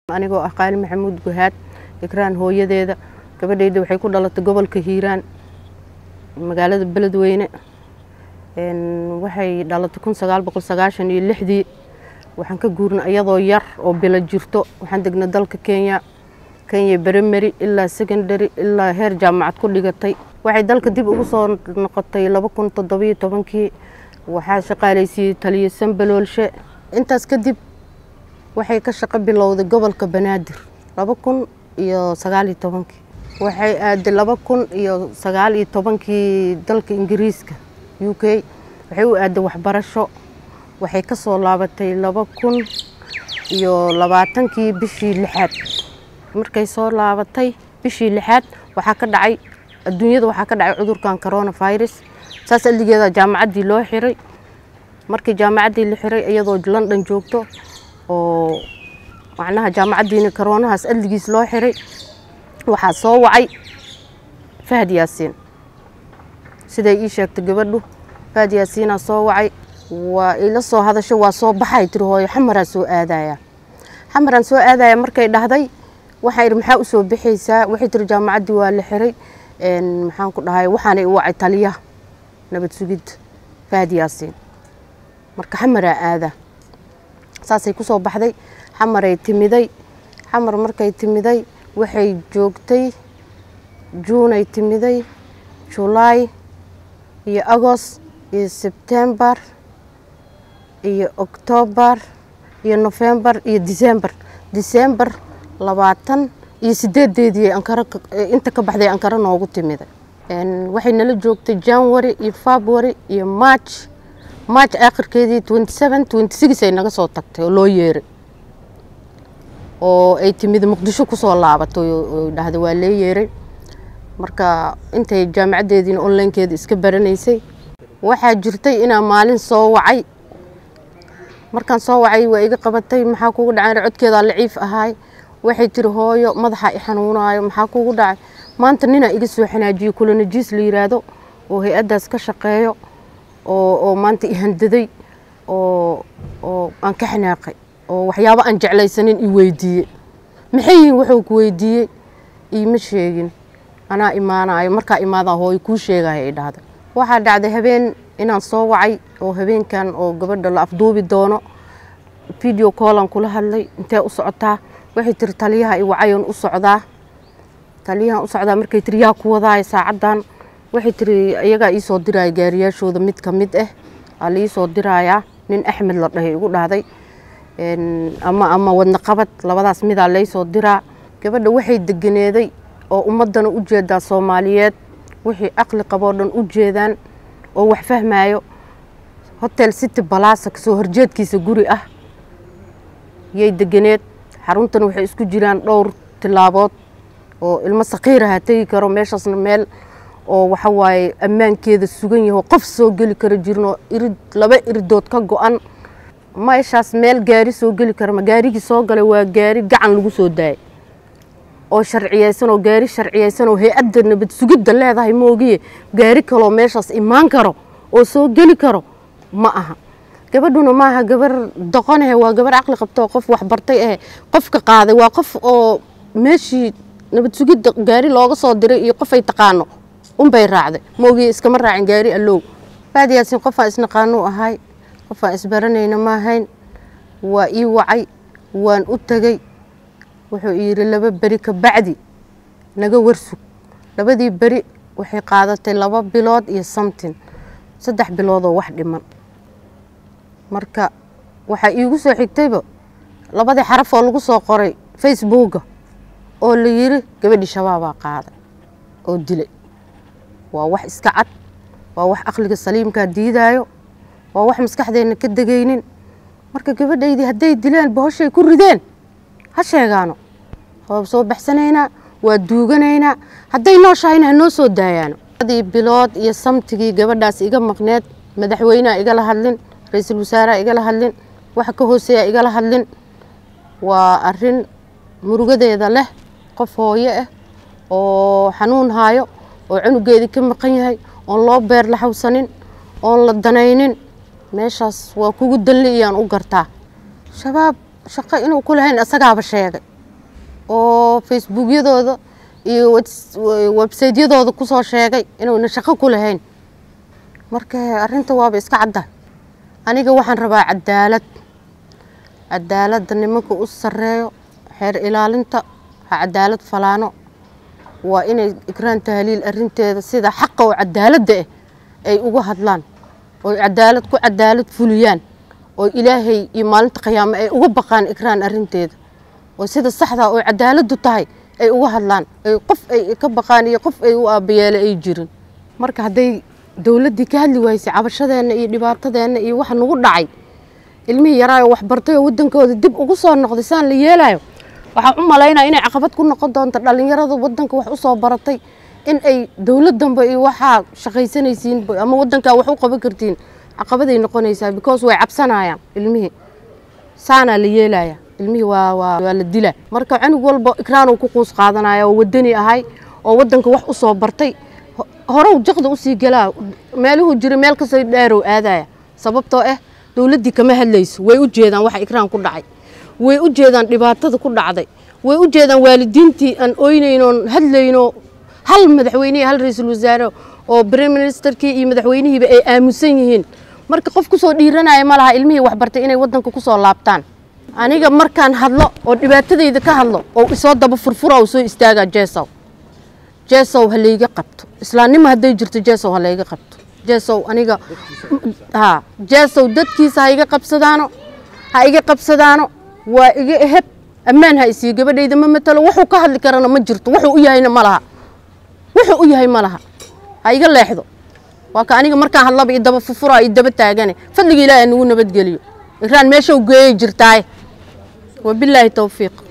anigoo ah qaali maxamuud guhaad ikraan hooyadeeda gabadhayda waxay ku dhalatay gobolka hiiraan magaalada beledweyne waxay dhalatay kun sagaal boqol sagaashan iyo lixdii waxaan ka guurnay iyadoo yar oo bilo jirto waxaan degnay dalka kenya kenya beremeri ilaa secondary ilaa heer jaamacad ku dhigatay waxay dalka dib ugu soo noqotay laba kun toddobiyo tobankii waxaa shaqaalaysiiyey taliye sambaloolshe intaas kadib waxay ka shaqo bilowday gobolka banaadir laba kun iyo sagaal iyo tobankii waxay aaday laba kun iyo sagaal iyo tobankii dalka ingiriiska u k waxay u aaday waxbarasho waxay ka soo laabatay laba kun iyo labaatankii bishii lixaad markay soo laabatay bishii lixaad waxaa ka dhacay adduunyada waxaa ka dhacay cudurkan coronavirus saas aligeeda jaamacaddii loo xiray markii jaamacaddii la xiray iyadoo london joogto oo macnaha jaamacaddiina karoonahaas adligiis loo xiray waxaa soo wacay fahad yaasiin siday ii sheegtay gabadhu fahad yaasiinaa soo wacay waa ila soo hadasho waa soo baxay tiri hooyo xamaraa soo aadaya xamaraan soo aadaya markay dhahday waxaan idhi maxaa usoo bixaysaa waxay tiri jaamacaddii waa la xiray maxaan ku dhahay waxaanay u wacay taliyaha nabad sugid fahad yaasiin marka xamaraa aada saasay ku soo baxday xamaray timiday xamar markay timiday waxay joogtay juunay timiday julaay iyo agost iyo sebtembar iyo oktoobar iyo nofembar iyo decembar decembar labaatan iyo sideedeedii ankara inta ka baxday ankara noogu timiday waxay nala joogtay january iyo february iyo march march aakhirkeedii twenty seven twenty six ay naga soo tagtay oo loo yeeray oo ay timid muqdisho kusoo laabatay oo dhahday waa lee yeeray marka intay jaamacaddeediina onlinekeeda iska baranaysay waxaa jirtay inaa maalin soo wacay markaan soo wacay waa iga qabatay maxaa kugu dhacay codkeedaa laciif ahaay waxay tiri hooyo madaxa i xanuunaayo maxaa kugu dhacay maanta ninaa iga soo xanaajiyo kulanajiis la yiraahdo oo hay-addaas ka shaqeeyo oo maanta i handaday oo oo aan ka xanaaqay oo waxyaabo aan jeclaysanin i weydiiyey maxay yihiin wuxuu ku weydiiyey iima sheegin anaa imaanayo markaa imaadaa hooyo kuu sheegaya ay dhahday waxaa dhacday habeen inaan soo wacay oo habeenkan oo gabadha la afduubi doono video callan kula hadlay intee u socotaa waxay tiri taliyaha i wacayon u socdaa taliyahan u socdaa markay tiri yaa ku wadaaya saacaddan waxay tiri iyagaa iisoo diraya gaariyaashooda mid ka mid ah aa la iisoo dirayaa nin axmed la dhahay igu dhahday ama ama wadna qabad labadaas midaa laysoo diraa gabadha waxay deganeeday oo ummadana u jeedaa soomaaliyeed wixii aqli qaboo dhan u jeedaan oo wax fahmayo hotel city balaasa kasoo horjeedkiisa guri ah yay deganeed xaruntan waxay isku jiraan dhowr tilaabood oo ilmo sakiiraha tegi karo meeshaasna meel oo waxa waaye ammaankeeda sugan yaho qof soo geli kara jirno irid laba iridood ka go-an meeshaas meel gaari soo geli kara ma gaarigii soo galay waa gaari gacan lagu soo daayay oo sharciyeysan oo gaari sharciyeysan oo hay-adda nabad sugidda leedahay moogiye gaari kaloo meeshaas imaan karo oo soo geli karo ma aha gabadhuna maaha gabar doqonahe waa gabar caqli qabta oo qof waxbartay ahe qofka qaaday waa qof oo meeshii nabad sugidda gaari looga soo diray iyo qofay taqaano unbay raacday moogiye iskama raacin gaari allow faad yaasin qofaan isnaqaanuu ahay qofaan isbaranayna maahayn waa ii wacay waan u tegey wuxuu yidhi laba beri ka bacdi naga warsug labadii beri waxay qaadatay laba bilood iyo samtin saddex biloodoo wax dhiman marka waxaa iigu soo xigtayba labadii xaraf oo lagu soo qoray facebooka oo la yiri gabadhii shabaabaa qaaday oo dilay waa wax iska cad waa wax aqliga saliimkaa diidaayo waa wax maskaxdeenna ka degaynin marka gabadhaydii hadday dileen bahoshay ku rideen ha sheegaano waa soo baxsanaynaa waa duuganaynaa hadday nooshahayna ha noo soo daayaano adii bilood iyo samtigii gabadhaas iga maqneed madaxweyneha igala hadlin ra-iisul wasaaraha igala hadlin waxa ka hooseeya igala hadlin waa arin murugadeeda leh qof hooyo ah oo xanuun haayo oo cunugeedii ka maqan yahay oon loo beer la xawsanin oon la danaynin meeshaas waa kugu dalli iyaan u gartaa shabaab shaqo inuu ku lahayn isagaaba sheegay oo facebookyadooda iyo websaytyadooda kusoo sheegay inuuna shaqo ku lahayn marka arrinta waaba iska cadda aniga waxaan rabaa cadaalad cadaaladda nimanka u sareeyo xeer ilaalinta ha cadaalad falaano waa inay ikraan tahliil arinteeda sida xaqa oo cadaaladda ah ay uga hadlaan oo cadaalad ku cadaalad fuliyaan oo ilaahay iyo maalinta qiyaame ay uga baqaan ikraan arinteeda oo sida saxda oo cadaaladdu tahay ay uga hadlaan ay qof ay ka baqaan iyo qof ay u aabayeele ay jirin marka hadday dowladdii ka hadli waysay cabashadeenna iyo dhibaatadeenna iyo waxa nagu dhacay ilmihii yaraayo waxbartay oo waddankooda dib ugu soo noqday saan la yeelayo waxaan u malaynaya inay caqabad ku noqon doonto dhallinyarada waddanka wax u soo baratay in ay dowladdanba iyo waxaa shaqaysanaysiin ama waddankaa wax u qaban kartiin caqabaday noqonaysaa because way cabsanayaan ilmihii saanaa la yeelaya ilmihii waa waa waa la dilaa marka cunug walba ikraan uu ku quus qaadanaya oo waddani ahay oo waddanka wax u soo bartay horow jaqda usii galaa meeluhuu jira meel kastoo dheerow aadaya sababtoo ah dowladdii kama hadlayso way u jeedaan waxa ikraan ku dhacay way u jeedaan dhibaatada ku dhacday way u jeedaan waalidiintii aan oynaynoon hadlayno hal madaxweyne hal ra-iisul wasaare oo brime ministerkii iyo madaxweynihiiba ay aamusan yihiin marka qof kusoo dhiiranaya ma laha ilmihii waxbartay inay waddanka kusoo laabtaan aniga markaan hadlo oo dhibaatadayda ka hadlo oo isoo daba furfura oo soo istaagaa jeesow jeesow ha layga qabto islaannimo hadday jirto jeesow ha layga qabto jeesow aniga ha jeesow dadkiisa ha iga qabsadaano ha iga qabsadaano waa iga eheb ammaan ha isii gabadhayda ma matalo wuxuu ka hadli karana ma jirto wuxuu u yahayna ma laha wuxuu u yahay ma laha ha iga leexdo waa ka aniga markaan hadlaba iyo daba fufura iyo daba taagane fadliga ilaahi nagu nabadgeliyo ikraan meesha u geeyay jirtaaye wabilaahi towfiiq